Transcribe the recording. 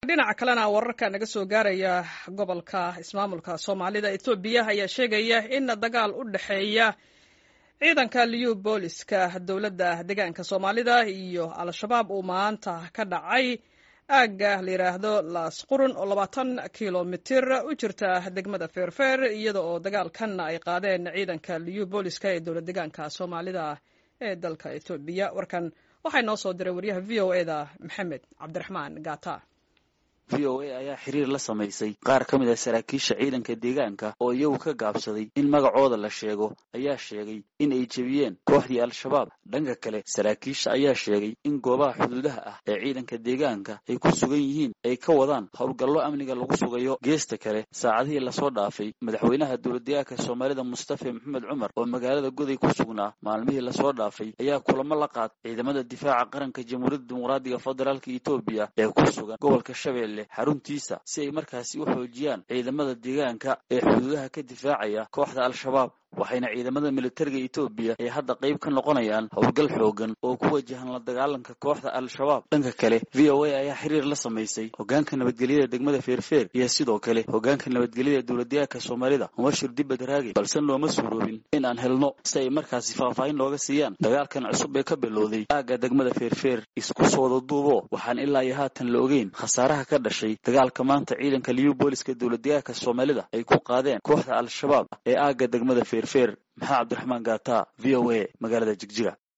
dhinaca kalena wararka naga soo gaaraya gobolka ismaamulka soomaalida ethoobiya ayaa sheegaya in dagaal u dhexeeya ciidanka liyu booliska dowladda deegaanka soomaalida iyo al-shabaab uu maanta ka dhacay aagga la yidhaahdo laas qurun oo labaatan kilomitir u jirta degmada feerfeer iyada oo dagaalkan ay qaadeen ciidanka liyu booliska ee dowlad deegaanka soomaalida ee dalka ethoobiya warkan waxaa inoo soo diray waryaha v o eda maxamed cabdiraxmaan gata v o a ayaa xiriir la samaysay qaar ka mid a saraakiisha ciidanka deegaanka oo iyagu ka gaabsaday in magacooda la sheego ayaa sheegay in ay jebiyeen kooxdii al-shabaab dhanka kale saraakiisha ayaa sheegay in goobaha xuduudaha ah ee ciidanka deegaanka ay ku sugan yihiin ay ka wadaan howlgallo amniga lagu sugayo geesta kale saacadihii lasoo dhaafay madaxweynaha dowladdeegaanka soomaalida mustafa maxamed cumar oo magaalada goday ku sugnaa maalmihii lasoo dhaafay ayaa kulamo la qaad ciidamada difaaca qaranka jamhuuriyadda dimuqraadiga federaalka etoobiya ee ku sugan gobolka shabeelle xaruntiisa si ay markaasi u xoojiyaan ciidamada deegaanka ee xuduudaha ka difaacaya kooxda al-shabaab waxayna ciidamada militariga etoobiya ay hadda qayb ka noqonayaan howlgal xoogan oo ku wajahan la dagaalanka kooxda al-shabaab dhanka kale v o a ayaa xiriir la samaysay hogaanka nabadgelyada degmada feerfeer iyo sidoo kale hogaanka nabadgelyada dowladdeegaanka soomaalida mubashir dibad raagi balse looma suuroobin in aan helno si ay markaasi faahfaahin looga siiyaan dagaalkan cusub ee ka bilowday aagga degmada feerfeer isku soo wada duubo waxaan ilaa iyo haatan la ogeyn khasaaraha ka dhashay dagaalka maanta ciidanka liyu booliska dowladdeegaanka soomaalida ay ku qaadeen kooxda al-shabaab ee aagga degmada feerfeer maxaa cabdiraxmaan gaata v o a magaalada jigjiga